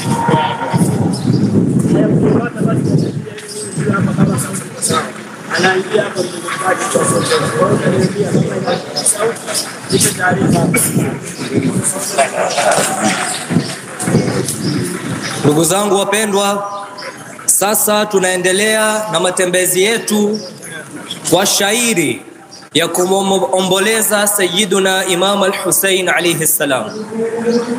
anaingia hapa mzungumzaji kwa sauti. Kwa hiyo utaniambia kama ina sauti, nipe taarifa. Ndugu zangu wapendwa, sasa tunaendelea na matembezi yetu kwa shairi ya kumomboleza Sayyiduna Imam al-Hussein alayhi salam.